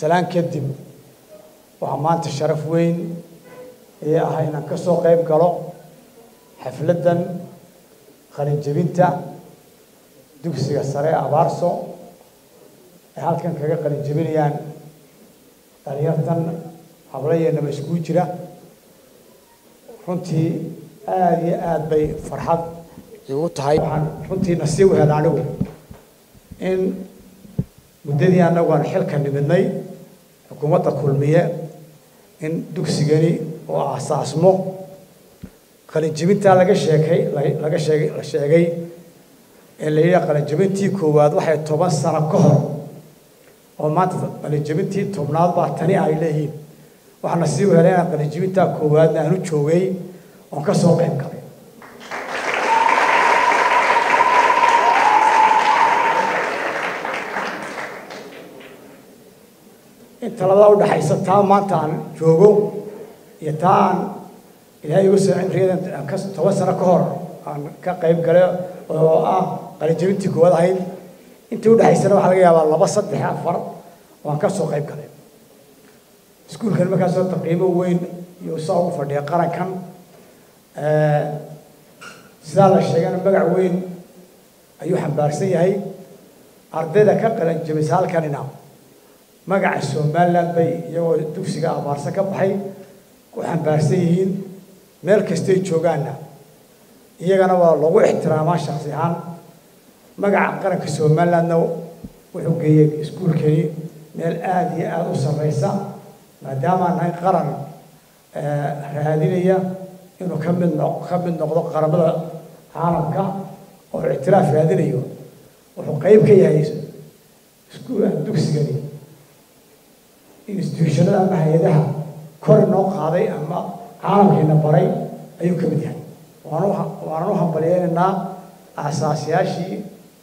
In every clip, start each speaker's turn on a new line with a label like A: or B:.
A: salaan kadib waxaa maanta sharaf weyn ee ah inaan ka soo qayb galo xafladdan qalinjebinta dugsiga sare abaarso ay halkan kaga qalinjebinayaan dhalinyartan hablayeennaba iskugu jira runtii aada iyo aada bay farxad igu tahay waxaan runtii nasiib u hela anigu in muddadii annagu aan xilka nimidnay xukuumadda kulmiye in dugsigani oo aasaasmo qalinjebintaa laga sheekay laga sheegay la sheegay ee la yidhaha qalinjebintii koowaad waxay toban sano ka hor oo maanta qalinjebintii tobnaad baa tani ay leeyihiin waxaa nasiib u helay inaan qalinjebintaa koowaadna aanu joogay oon ka soo qayb galay inta labada udhaxaysa taa maanta aan joogo iyo taa aan ilaahay igu soo cimriyadan aan ka toban sano ka hor aan ka qayb galay oo ah qalinjebintii koowaad ahayd intii udhexaysana waxaa laga yaabaa laba saddex afar oo aan ka soo qayb galay iskuulkan markaas horta qiimo weyn iyo saa ugu fadhiya qarankan sidaa la sheegana magac weyn ayuu xambaarsan yahay ardayda ka qalinjebisa halkanina magaca somaliland bay iyagoo dugsiga abaarsa ka baxay ku xambaarsan yihiin meel kastay joogaanna iyagana waa lagu ixtiraamaa shaksi ahaan magaca qaranka somalilandna wuxuu geeyey iskuulkani meel aada iyo aada u sarreysa maadaamaan nahay qaran raadinaya inuu ka mid no ka mid noqdo qaramada caalamka oo ictiraaf raadinayo wuxuu qeyb ka yahay iskuul dugsigani institutionada ama hay-adaha kor inoo qaaday ama caalamkiina baray ayuu ka mid yahay waan waanan u hambalyeynaynaa aasaasyaashii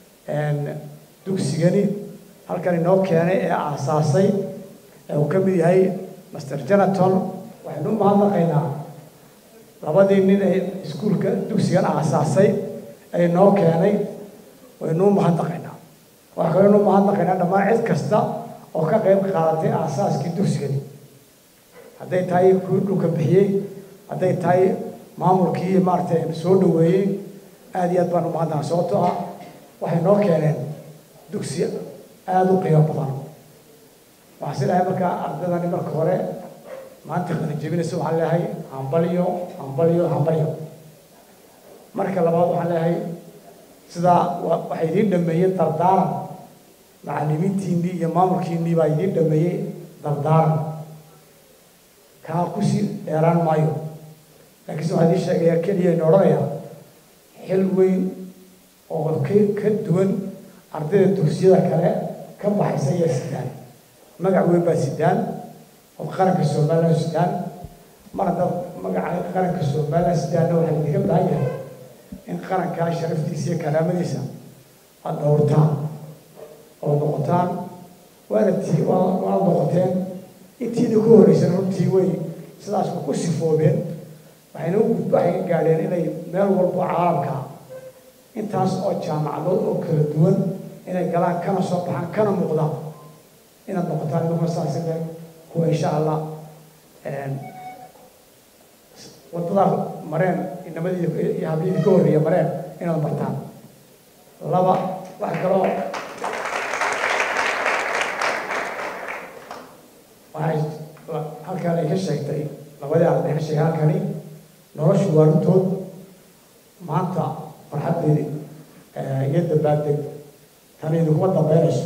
A: dugsigani halkan inoo keenay ee aasaasay ee uu ka mid yahay master jonaton waxaynu u mahadnaqaynaa labadii nin ee iskuulka dugsigan aasaasay ee inoo keenay waynu u mahadnaqaynaa waxaa kaloo inu mahadnaqaynaa dhammaan cid kasta oo ka qayb qaadatay aasaaskii dugsigani hadday tahay kuwii dhulka bixiyey hadday tahay maamulkii maaragtay soo dhaweeyey aada iyo aad baan umahadnaa sababtoo ah waxay noo keeneen dugsi aada u qiimo badan waxaan si dhahay markaa ardaydani marka hore maanta qalinjebinaysa waxaan leeyahay hambalyo hambalyo hambalyo marka labaad waxaan leeyahay sidaa waxay idiin dhameeyey dardaaran macallimiintiinnii iyo maamulkiinnii baa idiin dhameeyey dardaaran kaa kusii dheeraan maayo laakiinse waxaa idiin sheegaya keliya ina odhanayaa xil weyn oo ka ka duwan ardayda dugsiyada kale ka baxaysa iyo sidaan magac weyn baa sidaan oo qaranka somaliland sidaan mar haddaad magaca qaranka somaliland sidaanna waxaa idinka baahan yahay in qarankaa sharaftiisa iyo karaamadiisa aada dhowrtaan oo noqotaan waana tii waana noqoteen intiina ku horreysana runtii way sidaas ku sifoobeen waxayna u gudba waxay ka gaadheen inay meel walbo caalamka intaas oo jaamacadood oo kala duwan inay galaan kana soo baxaan kana muuqdaan inaad noqotaan idinku saasile kuwa insha allah waddadaa mareen inamadii iyo hablidii ka horreeya mareen inaad martaan laba wax kaloo waxay halkan ay ka sheegtay labadii arday ka sheegay halkani noloshu waa runtood maanta farxaddeedi iyo dabaaldeg tan idinkuma dambeynayso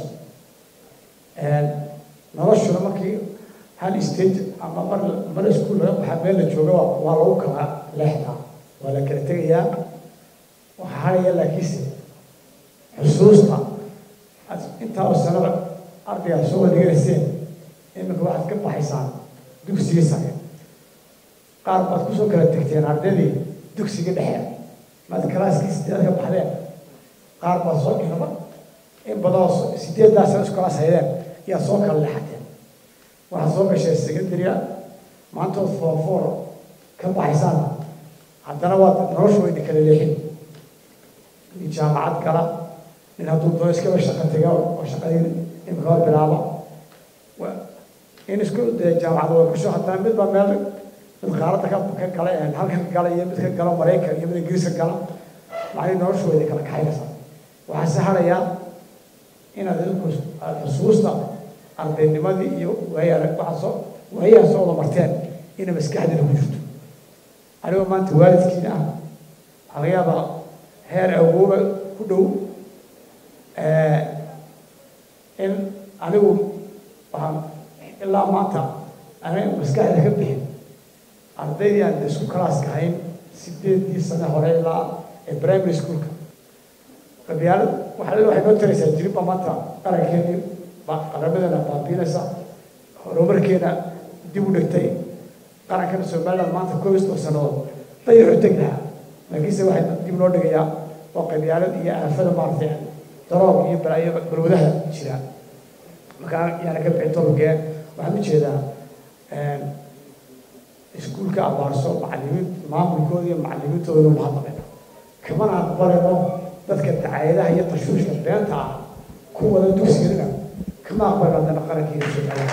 A: noloshuna markii hal stage ama mar mar iskuul laga baxaa meel la jooga waa lagu kala leexdaa waa la kala tegayaa waxaa haraya laakiinse xusuusta intaa oo sanada ardaygaad soo wadhiganayseen iminka waxaad ka baxaysaan dugsigii sare qaar baad kusoo kala tegteen ardaydii dugsigii dhexe maad kalaaskii sideed ka baxdeen qaar baad soo inaba in badanoo sideeddaa sano iskulaas haydeen iyaad soo kala leexateen waxaad soo gasheen secondarya maantood four four ka baxaysaan haddana waad noloshu wayna kala leexin nin jaamacad gala nin hadduu doono iskaba shaqo tega oo shaqadii imika bilaaba in isku dee jaamacada way kusoo haddana midba meel mid qaaradda ka ka gala halkan ka gala iyo mid ka gala maraykan iyo mid ingiriiska gala macnii noloshooda kala kaxaynaysa waxaa se harayaa inaad idinku xusuusta ardaynimadii iyo waaya waxaa soo waayaha soo wada marteen inay maskaxdiina ku jirto anigoo maanta waalidkiina ah waxaa laga yaabaa heer awooba ku dhow in anigu waxaan ilaa maanta aniga maskaxda ka bixin ardaydii aan isku kalaaska hayn sideedii sane hore ilaa ee primary schoolka qabyaalad waxaa waxay noo taraysaa jiribba maanta qarankeennii qaramadana baabiinaysa horumarkeena dib u dhigtay qarankana somaliland maanta koob iyo soddon sannadood dayaxu tegi lahaa laakiinse waxay dib noo dhigayaa oo qabyaalad iyo aafada maaragtay daroog iyo balaayo balwadaha jira markaa yaana ka bixin tologee waxaan u jeedaa iskuulka abaarso macallimiin maamulkooda iyo macallimiintooda mahadnaqayna kamana aqbalayno dadka dacaayadaha iyo tashwiishka beenta ah ku wada dugsigana kama aqbalno haddana qarankeena somaliland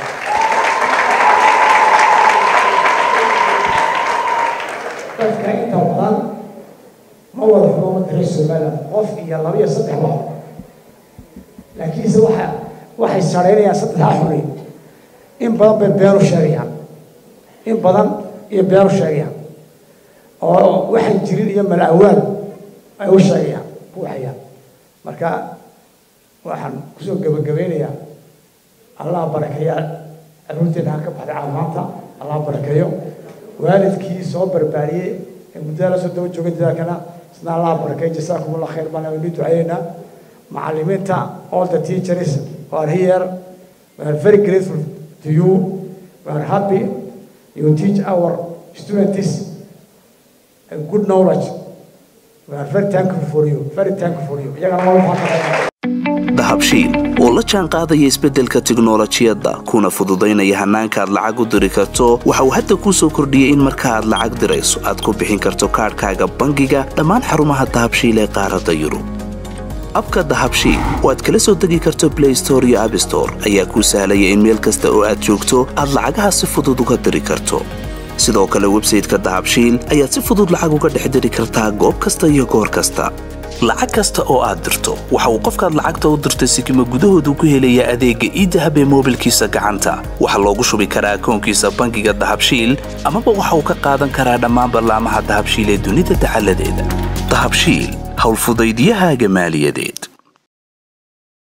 A: dadka inta badan ma wada xumo madaxii somaliland qof iyo laba iyo saddex ba laakiinse waxa waxay saraynayaan saddexdaa xulay in badan bay beenu sheegayaan in badan iyo beenu sheegayaan oo waxaan jirin iyo malaawaan ay u sheegayaan ku waxayaan marka waxaan kusoo gebagabeynayaa allah barakeeya caruurteena ha ka baxday caafimaanta allah barakeeyo waalidkii soo barbaariyey ee muddada la soo daba joogay dadaalkana isna allah barakeeyo jasaakum allah khayr baan aynu ducayeynaa macallimiinta all the teachers who are here we are very grateful to you we are happy you teach our students a good knowledge we are very thankful for you very thankful for you iyagana waa mahadnaqaynaa
B: dahabshiil oo la jaan qaadaya isbeddelka tiknolojiyadda kuna fududaynaya hannaanka aad lacag u diri karto waxa uu hadda kuu soo kordhiyey in marka aad lacag dirayso aad ku bixin karto kaadhkaaga bangiga dhammaan xarumaha dahabshiil ee qaaradda yurub abka dahabshiil oo aad kala soo degi karto blay store iyo abstore ayaa kuu sahlaya in meel kasta oo aad joogto aad lacagaha si fudud uga diri karto sidoo kale websayteka dahabshiil ayaad si fudud lacag uga dhex diri kartaa goob kasta iyo goor kasta lacag kasta oo aad dirto waxa uu qofkaad lacagta u dirtay sikima gudahoodu ku helayaa adeegga iidahab ee moobilkiisa gacanta waxaa loogu shubi karaa akoonkiisa bangiga dahabshiil amaba waxa uu ka qaadan karaa dhammaan ballaamaha dahabshiil ee dunida dacaladeeda dahabshiil howlfudaydyahaaga maaliyadeed